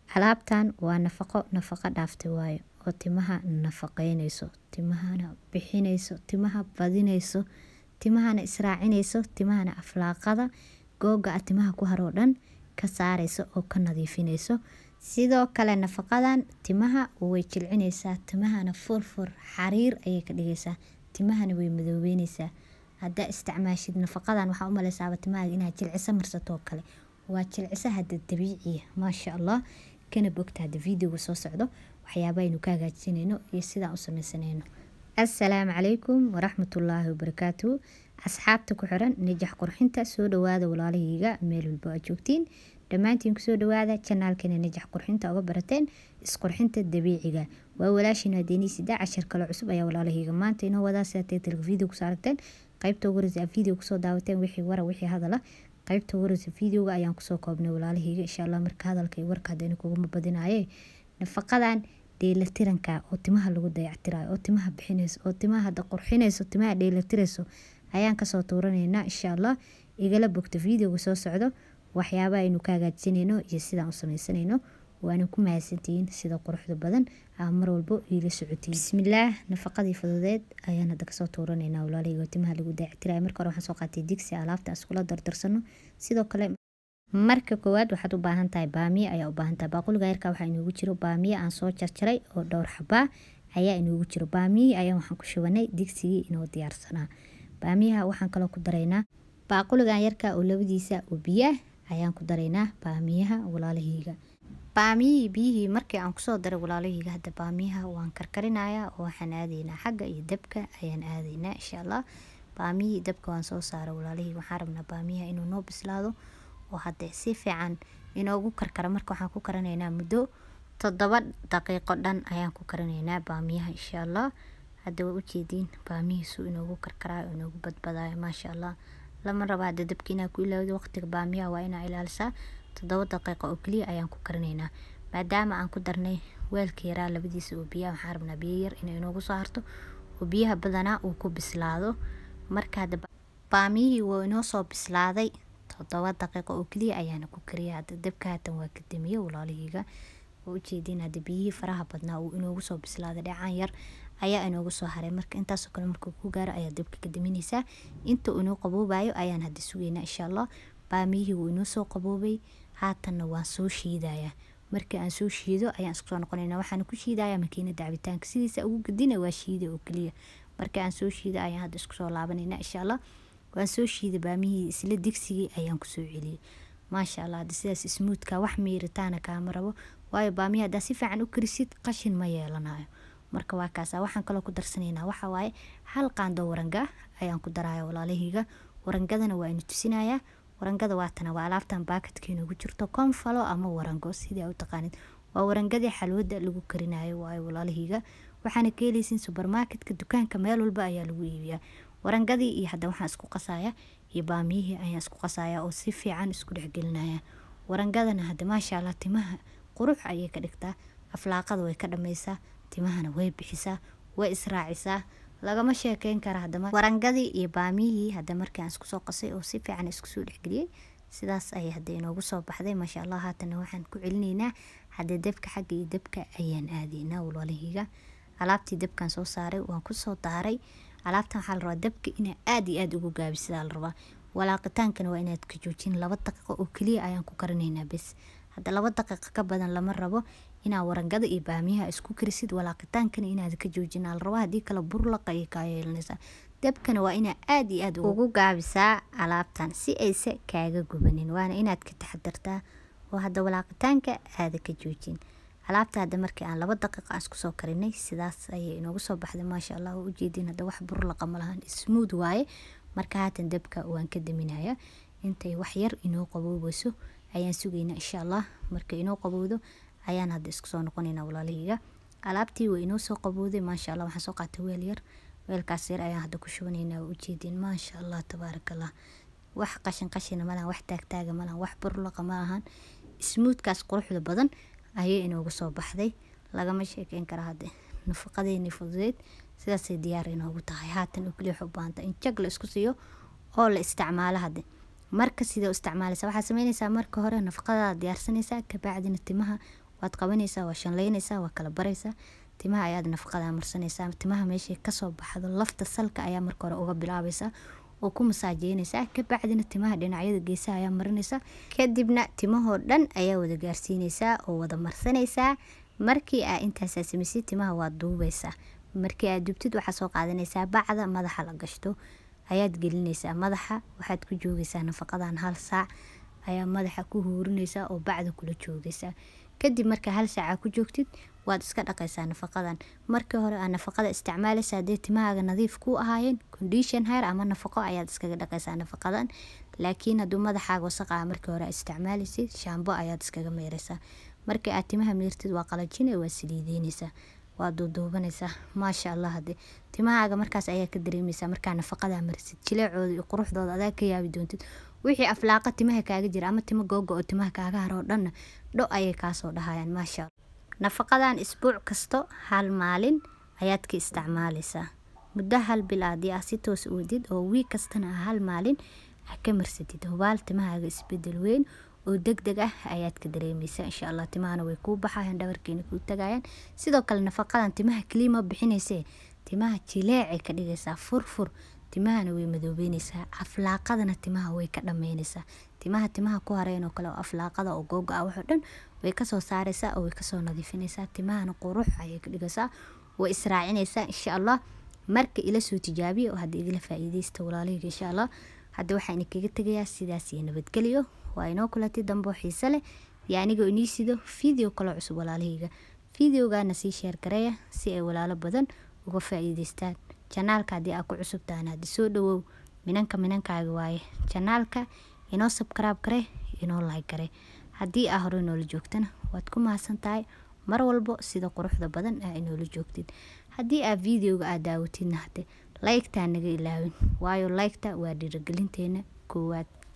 alaabtan waa nafaqo nafaqo dhaaftay waayo oo timaha nafaqeyneyso timahana bixineyso timaha badineyso timahana israacineyso timahana aflaaqada googa a timaha ku haroo dhan ka saareyso oo ka nadiifineyso sidoo kale nafaqadan timaha way jilcineysaa timahana furfur xariir ayay ka dhigeysaa timahana way madoobeyneysaa haddaa isticmaashid nafaqadan waxaa umaleysaaba timahaaga inaad jilciso marsatoo kale waa jilciso hada dabiiciya maasha allah kana bogta hada videoga soo socdo waxyaaba aynu ka hagaajineyno iyo sidaan u sameysaneyno assalaamu calaykum waraxmatullaahi wabarakaatuhu asxaabta ku xiran najax qurxinta soo dhawaada walaalahayga meel walba aad joogtiin dhammaantiin kusoo dhawaada janaalkeena najax qurxinta uga barateen isqurxinta dabiiciga waa walaashiin hadeeniisida cashar kale cusub ayaa walaalahayga maanta inoo wadaa sidaa titlka video kusoo aragteen qaybta ugu horeysa video kusoo daawateen wixii wara wixii hadala qaybta ugu horeysa videoga ayaan kusoo koobnay walaalahayga insha allah marka hadalka iyo warka hadayna kuguma badinaaye nafaqadan dheelatiranka oo timaha lagu dayactirayo oo timaha bixineyso oo timaha hada qurxineyso timaha dheelatireyso ayaan kasoo tuuraneynaa insha allah igala bogto videoga soo socdo waxyaaba aynu ka hagaajineyno iyo sidaan u sameysaneyno waana ku mahadsantihiin sida quruxda badan aa mar walbo iila socotiin bismillaah nafaqadii fududeed ayaan hadda kasoo tuuraneynaa walaalahayga timaha lagu dayactirayo marka hore waxaan soo qaatay digsi alaabta iskula dardarsano sidoo kale marka koowaad waxaad u baahan tahay baamiye ayaa u baahan tahay baaquliga yarka waxaa inoogu jiro baamiye aan soo jarjaray oo dhowr xabaa ayaa inoogu jiro baamiyihii ayaa waxaan ku shubanay digsigii inoo diyaarsanaa baamiyaha waxaan kaloo ku daraynaa baaquligan yarka oo labadiisa oo biyaah ayaan ku daraynaa baamiyaha walaalahayga baamiyihii biyihii markii aan kusoo daray walaalahayga hadda baamiyaha waan karkarinayaa oo waxaan aadaynaa xagga iyo dabka ayaan aadaynaa insha allah baamiyihii dabka waan soo saaray walaalahayga waxaan rabnaa baamiyaha inuu noo bislaado oo hadde si fiican inoogu karkara marka waxaan ku karinaynaa muddo toddoba daqiiqo dhan ayaan ku karinaynaa baamiyaha insha allah hadda waa ujeediin baamihiisu inoogu karkaraayo inoogu badbadaayo maasha allah lama raba hadda dabka inaa ku ilaawdo waqtiga baamiyaha waa inaa ilaalisaa toddoba daqiiqo oo keliya ayaan ku karinaynaa maadaama aan ku darnay weelka yaraa labadiisa oo biyaha waxaan rabnaa biyo yar inay inoogu soo harto oo biyaha badanaa uu ku bislaado marka hadda baamiyihii waa inoo soo bislaaday toddoba daqiiqo oo keliya ayaana ku kariya hadda dabka haatan waa ka damiye walaalahayga waa ujeediin hadda biyihii faraha badnaa uu inoogu soo bislaaday dhacaan yar ayaa inoogu soo haray marka intaasoo kale markuu ku gaaro ayaa dabka ka damineysaa inta inoo qaboobayo ayaan hadda sugeynaa insha allah baamiyihii wuu inoo soo qaboobay haatanna waan soo shiidayaa markii aan soo shiido ayaan isku soo noqonaynaa waxaana ku shiidayaa makiinada cabitaanka sidiisa ugu gadina waa shiida oo keliya markii aan soo shiido ayaan hadda isku soo laabanaynaa insha allah waan soo shiiday baamihii isla digsigii ayaan kusoo celiyey maasha allah hadda sidaas ismuudka wax miiritaana kaama rabo waayo baamihi haddaa si fiican u karisid qashin ma yeelanayo marka waa kaasa waxaan kaloo ku darsanaynaa waxa waaye hal qaando waranga ayaan ku daraya walaalahayga warangadana waa inu tusinayaa warangada waatana waa alaabtan baakadka inoogu jirto konfalo ama warango sidii a u taqaanid waa warangadii xalwada lagu karinayo waayo walaalahayga waxaana ka heleysin subermarketka dukaanka meel walba ayaa lagu iibiyaa warangadii iyo hadda waxaan isku qasaya iyo baamiyihii ayaan isku qasaya oo si fiican isku dhexgelinaya warangadana hadda maasha allah timaha qurux ayay ka dhigtaa aflaaqada way ka dhameysaa timahana way bixisaa way israacisaa lagama sheekeyn kara hadama warangadii iyo baamiyihii hadda markii aan isku soo qasay oo si fiican iskusoo dhexgeliyey sidaas ayay hadda inoogu soo baxday maasha allah haatana waxaan ku celinaynaa hadda dabka xagga iyo dabka ayaan aadaynaa walaalahayga alaabtii dabkan soo saaray waan kusoo daaray alaabtan waxaa la rabaa dabka inaa aada iyo aada ugu gaabisidaa la rabaa walaaqitaankana waa inaad ka joojin laba daqiiqo oo keliya ayaan ku karinaynaa bes hadda laba daqiiqa ka badan lama rabo inaa warangada iyo baamiyaha isku karisid walaaqitaankana inaad ka joojin la rabaa haddii kale burlaqa ayay kaa yeelanaysaa dabkana waa inaa aada iyo aada ugu gaabisaa alaabtan si aysa kaaga gubanin waana inaad ka taxadartaa oo hadda walaaqitaanka aada ka joojin alaabta hadda markii aan laba daqiiqa aan isku soo karinay sidaas ayay inoogu soo baxday maasha allah waa ujeediin hadda wax burlaqa ma lahan smooth waaye marka haatan dabka waan ka daminaya intay wax yar inoo qaboobayso ayaan sugaynaa insha allah marka inoo qabowdo ayaan hadda isku soo noqonaynaa walaalahayga alaabtii waa inoo soo qabowday maasha allah waxaan soo qaatay weel yar weelkaas yar ayaan hadda ku shubanaynaa waa ujeediin maasha allah tabaaraka allah wax qashin qashina malahan wax taagtaaga malahan wax burlaqa malahan smuudkaas quruxda badan ayay inoogu soo baxday lagama sheekeyn kara hadde nafaqadeeni fududeed sidaasay diyaar inoogu tahay haatan oo keliya waxay u baahanta in jag la isku siiyo oo la isticmaalo hadde marka sidee u isticmaalaysa waxaa sameynaysaa marka hore nafaqadaada diyaarsanaysaa kabacdina timaha waad qabanaysaa waa shanleynaysaa waa kala baraysaa timaha ayaad nafaqada marsanaysaa timaha meeshay kasoo baxdo lafta salka ayaa marka hore uga bilaabaysaa oo ku masaajeynaysaa kabacdina timaha dhinacyada geesaha ayaa marinaysaa kadibna timahoo dhan ayaa wada gaarsiinaysaa oo wada marsanaysaa markii aa intaasaa samaysid timaha waad duubaysaa markii aad dubtid waxaa soo qaadanaysaa bacda madaxa la gashto ayaad gelinaysaa madaxa waxaad ku joogaysaa nafaqadan hal saac ayaa madaxa ku huurinaysaa oo bacda kula joogaysaa kadib markaa hal saaca ku joogtid waad iska dhaqaysaa nafaqadan markii hore aa nafaqada isticmaalaysa hadee timahaaga nadiif ku ahaayeen condition hair ama nafaqo ayaad iskaga dhaqaysaa nafaqadan laakiin hadduu madaxaaga wasaqaa markii hore isticmaalaysid shaambo ayaad iskaga meeraysaa markii aad timaha meertid waa qalajine waa saliideynaysaa waa duuduubanaysaa maasha allah hade timahaaga markaas ayaa ka dareemaysaa markaa nafaqadaa marisid jileecooda iyo quruxdooda adaa ka yaabi doontid wixii aflaaqa timaha kaaga jira ama timo googo oo timaha kaaga haro dhanna dho ayay kaasoo dhahayaan maasha allah nafaqadan isbuuc kasto hal maalin ayaad ka isticmaalaysaa muddo hal bil aadii ah si toos u wadid oo wiig kastana ah hal maalin ah ka marsatid hubaal timahaaga isbedel weyn oo deg deg ah ayaad ka dareemaysaa insha allah timahana way kuu baxayaan dhabarkeena kuu tagayaan sidoo kale nafaqadan timaha keliima bixinaysee timaha jileecay ka dhigaysaa furfur timahana way madoobeynaysaa aflaaqadana timaha way ka dhameynaysaa timaha timaha ku hareen oo kale oo aflaaqada oo googo ah waxoo dhan way kasoo saaraysaa oo way kasoo nadiifinaysaa timahana qurux ayay ka dhigaysaa way israacinaysaa insha allah marka ila soo tijaabiya oo hadda igala faa'iidaysta walaalahayga insha allah hadda waxaan kaga tegayaa sidaas iyo nabadgelyo waa inoo kulatay dambe oo xiise leh iyo anigoo inii sido video kaloo cusub walaalahayga videogaana sii sheer gareeya si ay walaalo badan uga faa'iidaystaan janaalka haddii aa ku cusub tahan haddi soo dhawow minanka minankaaga waaye janaalka inoo sabkaraab gare inoo laag gare haddii aa hore noola joogtana waad ku mahadsan tahay mar walbo sida quruxda badan aa inoola joogtid haddii aa videoga aa daawatidna hade laygtaa naga ilaawin waayo laygta waa dhiirigelinteena koowaad